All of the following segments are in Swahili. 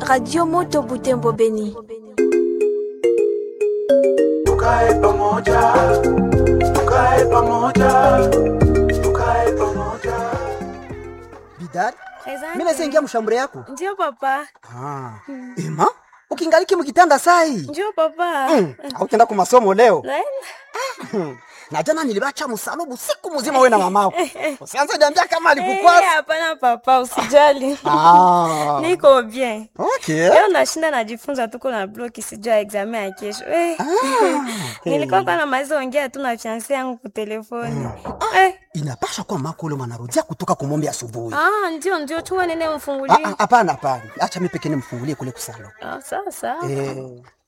Radio Moto Butembo Beni. Tukae pamoja, tukae pamoja, tukae pamoja. Bidad, Asante. mimi naweza ingia mshambure yako. Ndio papa. Ah. Ema, ukingaliki mkitanda sai. Ndio papa. Mm. Hautaenda kwa masomo leo. Naenda. Na jana nilibacha msalubu siku mzima wewe na mamako. Usianze niambia kama Eh, alikukwasa. hapana papa, usijali. Ah. Niko bien. Okay. Leo nashinda najifunza tuko na bloki sijua examen ya kesho. Eh. Nilikuwa kwa na maizo ongea tu na fiancé yangu kwa telefoni. Eh. Inapasha kuwa mako ule mwanarudia kutoka kumombe asubuhi. Ah, ndio ndio chua nene Ah, mfungulie. ah, Hapana, hapana. Acha mimi pekee nimfungulie kule kusalo. Ah, sawa sawa. Eh.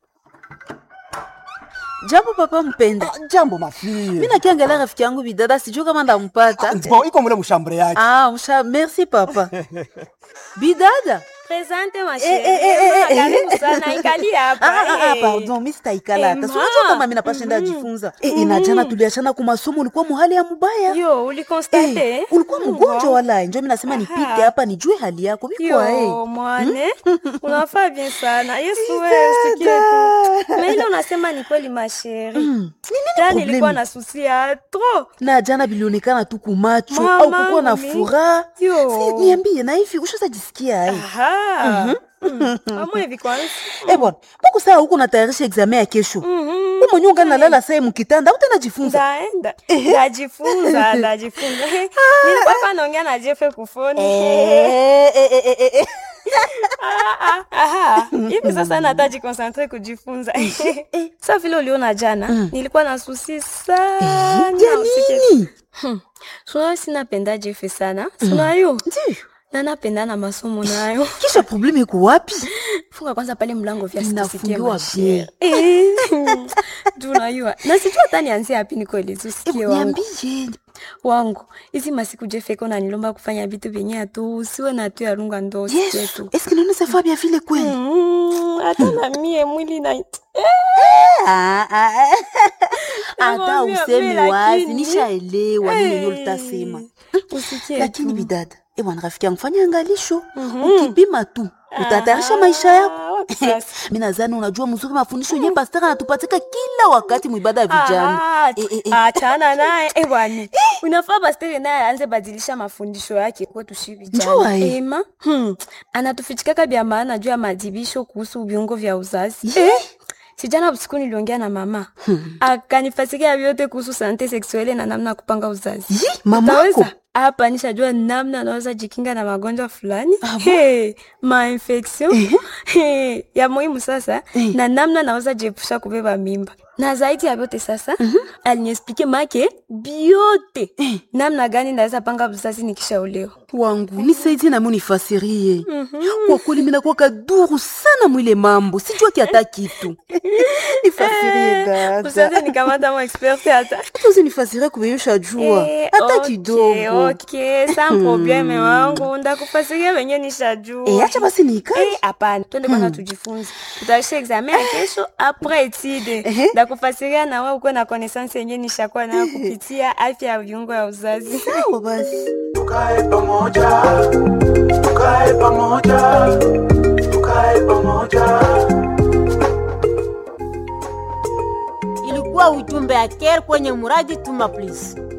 Jambo papa mpenda. Ah, Jambo mafie. Mimi nakiangalia rafiki yangu bidada sijui kama ndampata. Bon, iko mule mshambure yake. Ah, msha merci papa. Bidada. Presente ma Eh, eh, eh, eh, chérie. eh. Karibu sana ikali hapa. Ah, ah, ah, eh. pardon, mimi sitaikala hata. Eh, Si unajua ma. kama mimi napashinda jifunza. Eh, inajana tuliachana kwa masomo ulikuwa muhali ya mubaya. Yo, ulikonstate? Eh, ulikuwa mgonjwa wala njo mimi nasema nipite hapa nijue hali yako. Bikwa eh. Yo, mwane unafaa bien sana yesu wewe usikie tu na ile unasema ni kweli masheri ta problemi? nilikuwa na susi ya tro Na jana bilionekana tu kumacho Mama, au kukuwa na mimi. furaha. Yo. Si niambie na hivi ushaza jisikia ai. amwe hivi kwanza Eh bwana, mbona saa huko natayarisha examen ya kesho? Mhm. Wewe mwenyewe ungalala saa mkitanda, utajifunza. ndaenda ndajifunza ndajifunza nilikuwa pa naongea na jefe kufoni Eh, eh, eh, eh, eh. Ah, ah, aha. hivi sasa nataji konsantre kujifunza sa vile uliona jana nilikuwa na susi sana Ya usikie nini? sunayo sinapenda jefe sana sunayo Ndiyo. na napenda na masomo nayo Kisha probleme iko wapi? funga kwanza pale mlango vya Inafungiwa sisikie tunayua na sijua hata nianzie hapi nikoelezi usikie Eh, wangu Niambie. wangu hizi masiku jefeko nanilomba kufanya vitu vyenye atu usiwe na tu yarunga ndo usikie Yesu, tu est-ce que nous nous bien vile kweli? Mm, hata na mie mwili na Ah, ah, ah. Hata Nakwambia, useme mimi wazi, lakini- nishaelewa nini yenyewe ulitasema. usikie Lakini tu. bidada, eh bwana rafiki yangu fanya angalisho. Ukipima tu, utatayarisha maisha yako. Ah, wapi sasa? Mimi nadhani unajua mzuri mafundisho yenyewe pastor anatupatika kila wakati mwibada ya vijana. Ah, Eh, eh, eh. achana naye eh, bwana unafaa bastere naye aanze badilisha mafundisho yake kwetu shi Njua, vijana eh. ema hmm. anatufichikaka vya maana juu ya madibisho kuhusu viungo vya uzazi Ye. sijana usiku niliongea na mama akanifasikia vyote kuhusu sante seksuele na namna ya kupanga uzazi Yi, mamako. Utaweza? hapa nishajua namna anaweza jikinga na magonjwa fulani hey, mainfection hey, ya muhimu sasa na namna naweza jiepusha kubeba mimba na zaidi ya vyote sasa aliniespike make biote namna gani naweza panga uzazi nikishaolewa wangu nisaidie nami unifasirie kwa kweli minakuwa kaduru sana mwile mambo sijua kiata kitu nifasirie usaze dada nikamata mo expert hata tuzi nifasirie kubeyusha jua Eh, hata okay, kidogo okay, sa probleme wangu ndakufasiria venye nishajua Eh, acha basi nikae Eh, hapana twende kwanza tujifunze tutaisha examen ya kesho apres etide ndakufasiria na wewe ukuwe na connaissance yenye nishakuwa nayo kupitia afya ya viungo ya uzazi sawa basi Tukae pamoja, tukae pamoja, tukae pamoja. ilikuwa ujumbe ya care kwenye muradi tuma please